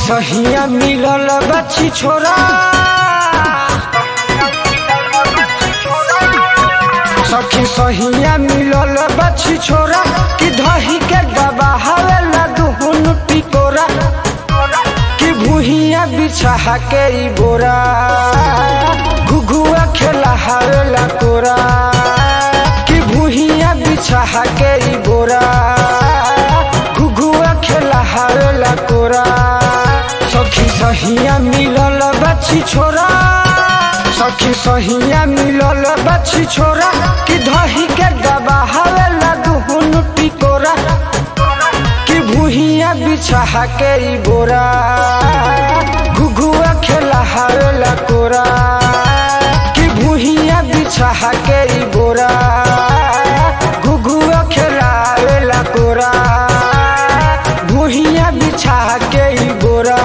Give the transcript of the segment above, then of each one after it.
सहिया मिलल बच्ची छोरा सखी सहिया मिलल बच्ची छोरा कि दही के दबा हवेला दुहुन टिकोरा कि भूहिया बिछा के ई बोरा घुघुआ खेला हवेला कोरा कि भूहिया बिछा के ई बोरा घुघुआ खेला हवेला कोरा सखी सहिया मिलल बच्ची छोरा सखी सहिया मिलल बच्ची छोरा कि दही के दबा हवेला दुहुन टिकोरा कि भूहिया बिछा के ई बोरा घुघुआ खेला हवेला कोरा कि भूहिया बिछा के ई बोरा घुघुआ खेला हवेला कोरा भूहिया बिछा के ई बोरा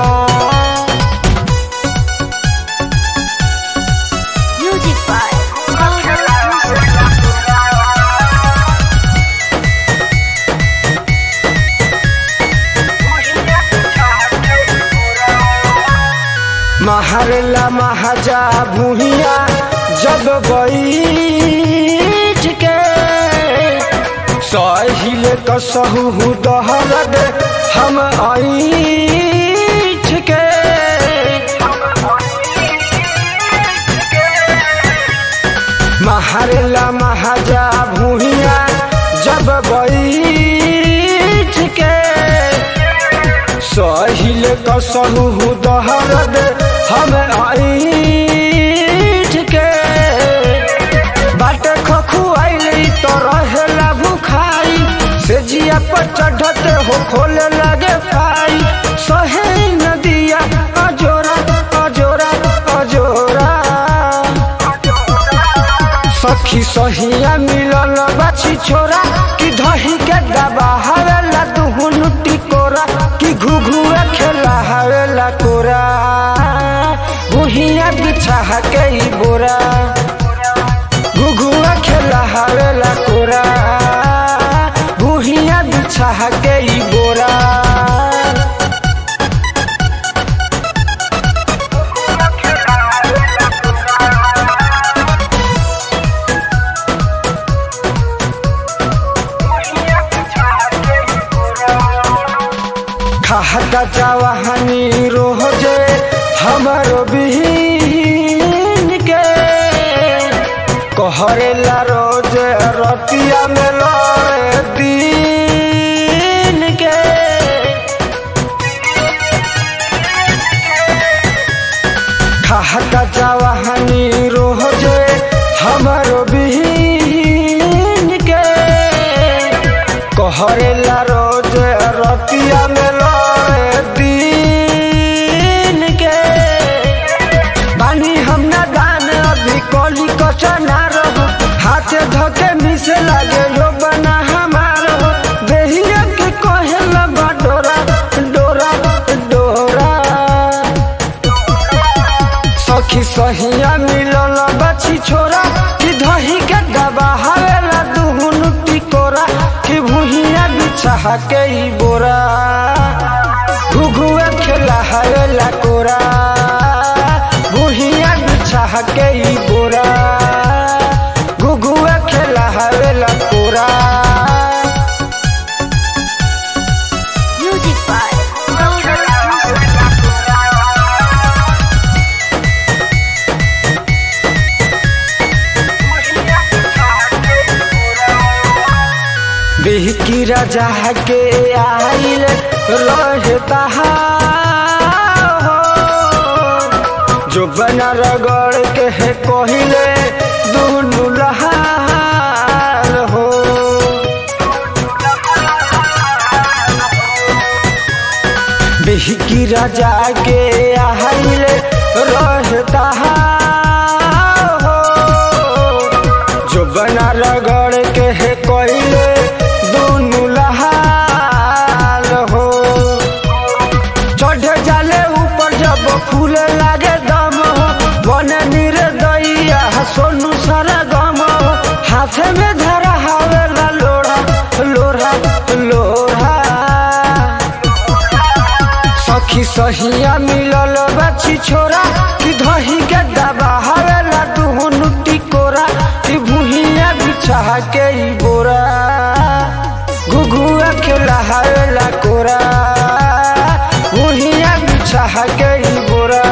Music by Gaurav Musa. महरला महाजा भूहिया जब बैठ के सहिल कसहु दहरद हम ऐठ के महरला महाजा भूहिया जब बैठ के सहिल कसहु दहरद हम ऐठ के बाट खखुआइल तो रहेला भुखाई से जिया पर चढ़ते हो खोले लगे पाई सहे नदिया अजोरा अजोरा अजोरा सखी सहिया मिलल बाछी छोरा कि दही के दबा हवेला दुहुन टिकोरा कि घुघुआ खेला हवेला कोरा बुहिया बिछा के ई बोरा घुघुआ खेला हवेला कोरा बुहिया बिछा के ई बोरा खाता जवाहनी रोजे हमारो बिहीन के कहरेला रोज रतिया में लड़े दिन के खाता जवाहनी रोजे हमारो बिहीन के कहरेला रोज रतिया में लड़े दिन के बानी हम ना दान अभी कली कचना रहो हाथे धके मिसे लागे यो बना हमारो देहिया के कहेला बा डोरा डोरा डोरा सखी सहिया मिलल बची छोरा कि दही के दबा हवेला दुहुन टिकोरा कि भूहिया बिछा के ई बोरा घुघुआ खेला हवेला कोरा भूहिया बिछा के ई बोरा घुघुआ खेला हवेला कोरा Music by Gaurav Musa. बिहकी राजा के आइल रहता हो जो बना रगड़ के है कहिले दुनु लहार हो बिहकी राजा के आइल रहता हो जो बना रगड़ के है कोइले दोनों लहाल हो चढ़ जाले ऊपर जब फूले लागे दम हो बने निर्दयिया सोनू सारा गम हो हाथे में धरा हवेला लोढ़ा लोढ़ा लोढ़ा सखी सहिया मिलल बच्ची छोरा कि धही के दबा हवेला दुहनु टिकोरा कि भुहिया बिछा के ई बोरा घुघुआ खेला हवेला कोरा भुहिया बिछा के ई बोरा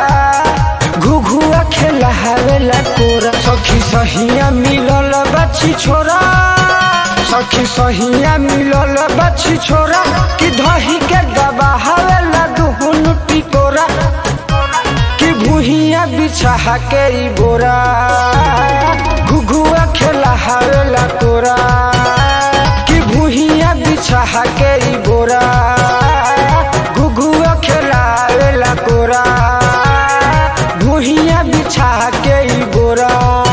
घुघुआ खेला हवेला कोरा सखी सहिया मिलल बच्ची छोरा सखी सहिया मिलल बच्ची छोरा कि धही के दबा हवेला दुहुनु टिकोरा कि भुहिया बिछा के ई बोरा घुघुआ खेला हवेला कोरा कि भुहिया बिछा के ई बोरा घुघुआ खेला हवेला कोरा भुहिया बिछा के ई बोरा